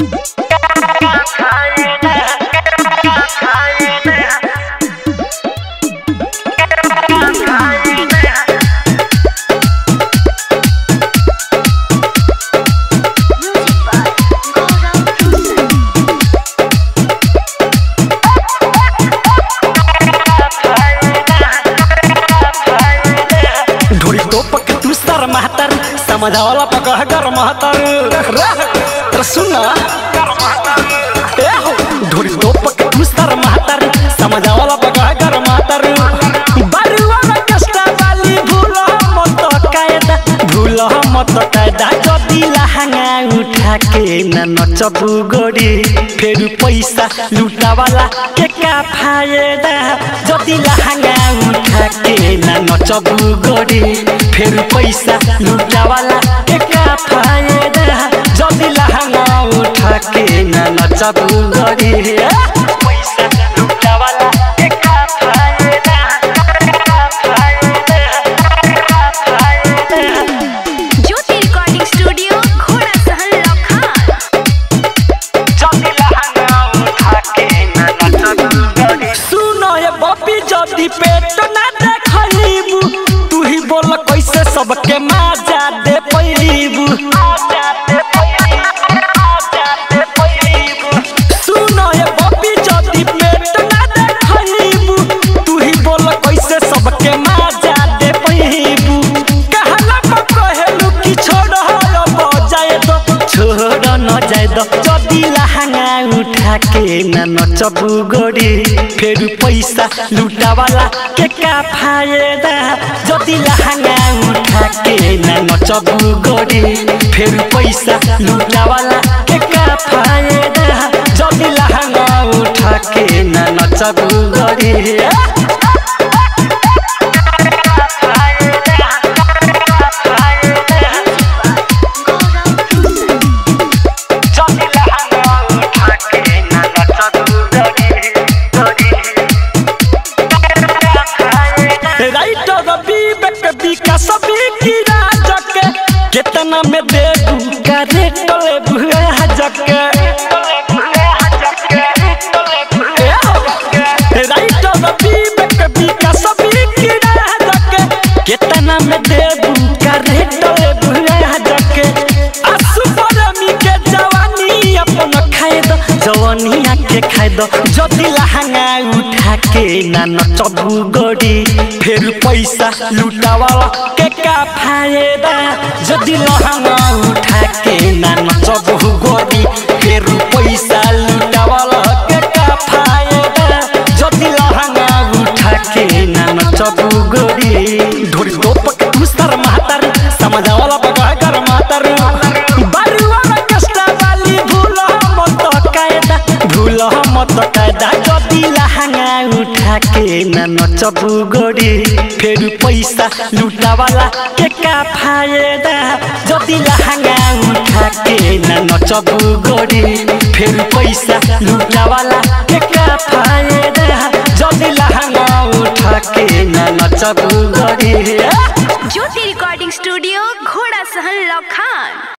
ढोरी तोप के तू सर महतर समझावला पकड़ कर महतर रे सुन ए हो ढोरी तोप के तू सर महतर समझावला पकड़ कर महतर बरुआ में कष्टा वाली भूल मत कायदा भूल मत कायदा जदी लहंगा उठा के न नचबू गोरी फेर पैसा लुटावाला के का फायदा जदी लहंगा उठा के न नचबू गोरी फेर पैसा लुटावाला के का फायदा जदी लहंगा उठा के न नचबू गोरी पैसा लुटावाला के का फायदा का फायदा का फायदा ज्योति रिकॉर्डिंग स्टूडियो घोड़ा सहन लखान सुनो ये बॉबी जदी पेट ना देखलीबू तू ही बोल कैसे सबके मजा दे पैलीबू सुनो ये बॉबी जदी पेट ना देखलीबू तू ही बोल कैसे सबके मजा दे पैलीबू कहला पर कहेलू कि छोड़ हो बजाए दो छोड़ न जाए दो जदी लहंगा उठा के न नचबू गोरी फेर पैसा लुटावाला के का फायदा जदी लहंगा उठा के न नचबू गोरी फेर पैसा लुटावाला के का फायदा जदी लहंगा उठा के न नचबू गोरी राइटर विवेक विकास विकिरा जके केतना में देबू का रेट ले भुआ जके राइटर विवेक विकास विकिरा जके केतना में देबू का रेट ले भुआ जके आसु परमी के जवानी अपन खाए दो जवानिया के खाए दो जदी लहंगा उठा के ना नचबू गोरी फेर पैसा लुटावाला के का फायदा जदी लहंगा उठा के ना नचबू गोरी फेर पैसा लुटावाला के का फायदा जदी लहंगा उठा के ना नचबू गोरी ढोरी तोप के तू सर महतर समझावाला पकड़ कर महतर बरुआ में कष्टा वाली भूल मत कायदा भूल मत कायदा जदी लहंगा उठा के न नचबू गोरी फेर पैसा लुटावाला के का फायदा जदी लहंगा उठा के न नचबू गोरी फेर पैसा लुटावाला के का फायदा जदी लहंगा उठा के न नचबू गोरी ज्योति रिकॉर्डिंग स्टूडियो घोड़ा सहन लखान